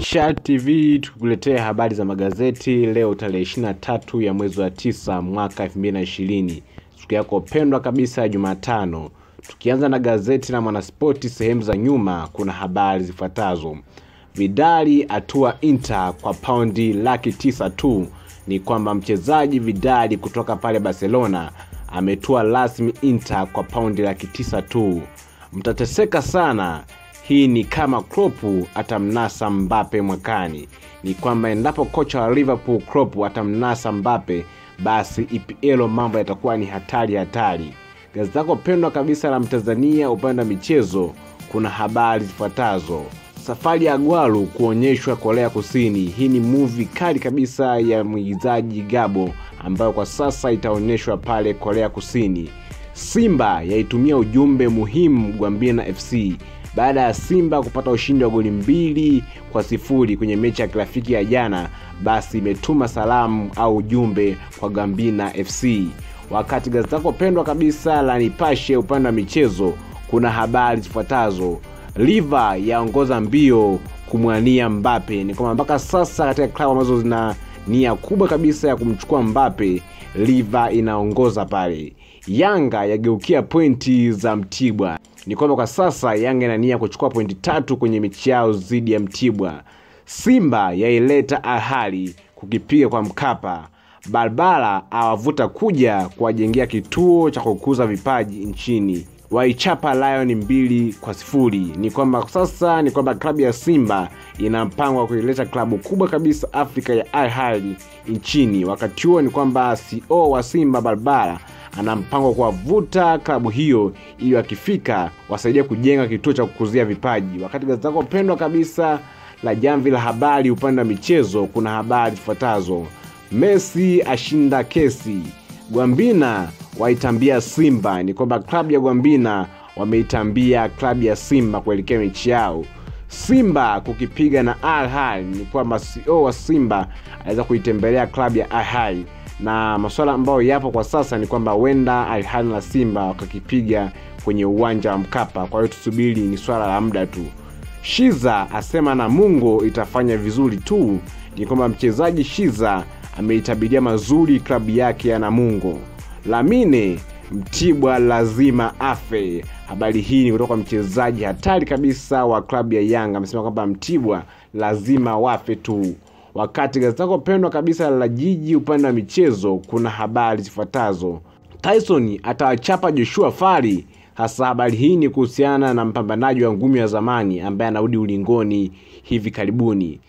Shark TV tukuletea habari za magazeti leo tarehe 23 ya mwezi wa tisa mwaka 2020, siku yako pendwa kabisa ya Jumatano. Tukianza na gazeti la Mwanaspoti, sehemu za nyuma kuna habari zifuatazo: Vidali atua Inter kwa paundi laki tisa tu. Ni kwamba mchezaji Vidali kutoka pale Barcelona ametua rasmi Inter kwa paundi laki tisa tu. Mtateseka sana hii ni kama Klopp atamnasa Mbappe mwakani. Ni kwamba endapo kocha wa Liverpool Klopp atamnasa Mbappe, basi EPL mambo yatakuwa ni hatari hatari. Gazeti lako pendwa kabisa la Mtanzania upande wa michezo kuna habari zifuatazo: safari ya Gwaru kuonyeshwa Korea Kusini. Hii ni movie kali kabisa ya mwigizaji Gabo ambayo kwa sasa itaonyeshwa pale Korea Kusini. Simba yaitumia ujumbe muhimu Gwambina FC baada ya Simba kupata ushindi wa goli mbili kwa sifuri kwenye mechi ya kirafiki ya jana, basi imetuma salamu au ujumbe kwa Gambina FC. Wakati gazeti lako pendwa kabisa la Nipashe upande wa michezo kuna habari zifuatazo: Liva yaongoza mbio kumwania Mbappe. Ni kwamba mpaka sasa katika klabu ambazo zina nia kubwa kabisa ya kumchukua Mbappe, Liva inaongoza pale. Yanga yageukia pointi za Mtibwa ni kwamba kwa sasa Yanga ina nia kuchukua pointi tatu kwenye mechi yao dhidi ya Mtibwa. Simba yaileta Ahali kukipiga kwa Mkapa. Barbara awavuta kuja kuwajengea kituo cha kukuza vipaji nchini. Waichapa Lion mbili kwa sifuri. Ni kwamba sasa ni kwamba klabu ya Simba ina mpango wa kuileta klabu kubwa kabisa Afrika ya Ahali nchini. Wakati huo ni kwamba CEO wa Simba Barbara ana mpango wa kuwavuta klabu hiyo ili wakifika wasaidia kujenga kituo cha kukuzia vipaji. Wakati gazeti lako pendwa kabisa la Jamvi la Habari upande wa michezo kuna habari zifuatazo: Messi ashinda kesi, Gwambina waitambia Simba. Ni kwamba klabu ya Gwambina wameitambia klabu ya Simba kuelekea mechi yao. Simba kukipiga na Al Ahly. Ni kwamba CEO wa Simba anaweza kuitembelea klabu ya Al Ahly na masuala ambayo yapo kwa sasa ni kwamba huenda Al Ahly na Simba wakakipiga kwenye uwanja wa Mkapa. Kwa hiyo tusubiri, ni swala la muda tu. Shiza asema Namungo itafanya vizuri tu. Ni kwamba mchezaji Shiza ameitabiria mazuri klabu yake ya Namungo. Lamine Mtibwa lazima afe. Habari hii ni kutoka mchezaji hatari kabisa wa klabu ya Yanga, amesema kwamba Mtibwa lazima wafe tu. Wakati gazeti lako pendwa kabisa la Jiji upande wa michezo kuna habari zifuatazo: Tyson atawachapa Joshua Fari. Hasa habari hii ni kuhusiana na mpambanaji wa ngumi wa zamani ambaye anarudi ulingoni hivi karibuni.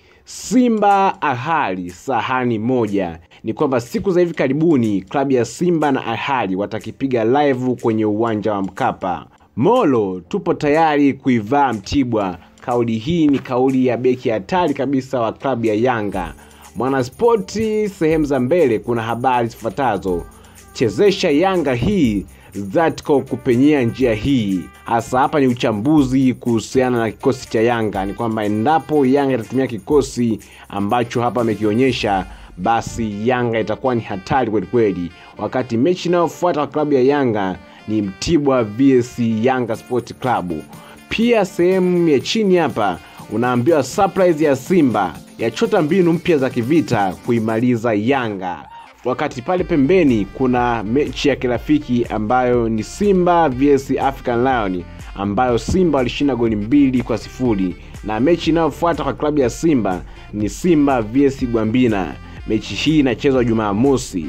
Simba Ahali sahani moja. Ni kwamba siku za hivi karibuni klabu ya Simba na Ahali watakipiga live kwenye uwanja wa Mkapa. Molo tupo tayari kuivaa Mtibwa. Kauli hii ni kauli ya beki hatari kabisa wa klabu ya Yanga. Mwanaspoti sehemu za mbele kuna habari zifuatazo: chezesha Yanga hii Zatco kupenyea njia hii. Hasa hapa ni uchambuzi kuhusiana na kikosi cha Yanga. Ni kwamba endapo Yanga itatumia kikosi ambacho hapa amekionyesha, basi Yanga itakuwa ni hatari kwelikweli. Wakati mechi inayofuata kwa klabu ya Yanga ni Mtibwa vs Yanga Sport Club. Pia sehemu ya chini hapa unaambiwa surprise ya Simba yachota mbinu mpya za kivita kuimaliza Yanga. Wakati pale pembeni kuna mechi ya kirafiki ambayo ni Simba vs African Lion ambayo Simba walishinda goli mbili kwa sifuri, na mechi inayofuata kwa klabu ya Simba ni Simba vs Gwambina. Mechi hii inachezwa Jumamosi.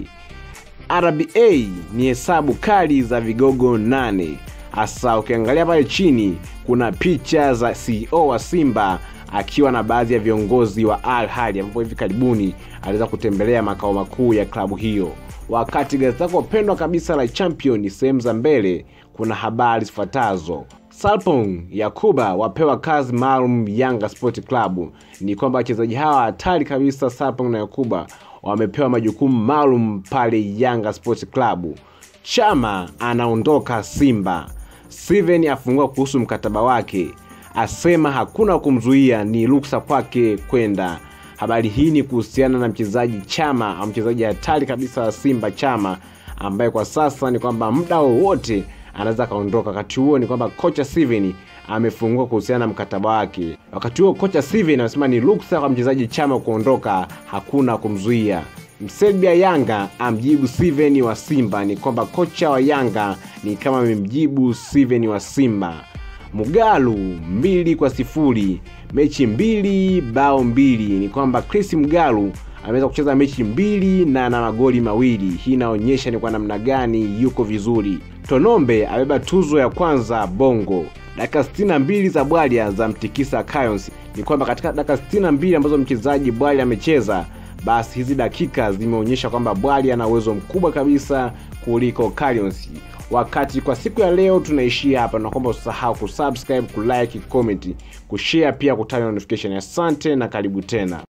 RBA ni hesabu kali za vigogo nane hasa ukiangalia pale chini kuna picha za CEO wa Simba akiwa na baadhi ya viongozi wa Al Ahly ambapo hivi karibuni aliweza kutembelea makao makuu ya klabu hiyo. Wakati gazeti lako pendwa kabisa la Champion sehemu za mbele kuna habari zifuatazo: Salpong Yakuba wapewa kazi maalum Yanga Sport Club. Ni kwamba wachezaji hawa hatari kabisa Salpong na Yakuba wamepewa majukumu maalum pale Yanga Sport Club. Chama anaondoka Simba. Steven afungua kuhusu mkataba wake, asema hakuna kumzuia, ni ruksa kwake kwenda. Habari hii ni kuhusiana na mchezaji Chama au mchezaji hatari kabisa wa Simba Chama, ambaye kwa sasa ni kwamba muda wowote anaweza akaondoka. Wakati huo ni kwamba kocha Steven amefungua kuhusiana na mkataba wake. Wakati huo kocha Steven anasema ni ruksa kwa mchezaji Chama kuondoka, hakuna kumzuia. Mserbia Yanga amjibu Steven wa Simba ni kwamba kocha wa Yanga ni kama amemjibu Steven wa Simba. Mugalu mbili kwa sifuri mechi mbili bao mbili. Ni kwamba Chris Mugalu ameweza kucheza mechi mbili na ana magoli mawili. Hii inaonyesha ni kwa namna gani yuko vizuri. Tonombe abeba tuzo ya kwanza Bongo. Dakika 62 za Bwalia za mtikisa Lions. Ni kwamba katika dakika 62 ambazo mchezaji Bwalia amecheza basi hizi dakika zimeonyesha kwamba Bwali ana uwezo mkubwa kabisa kuliko Lions. Wakati kwa siku ya leo tunaishia hapa, na kwamba usisahau kusubscribe, kulike, comment, kushare pia kutana notification. Asante na karibu tena.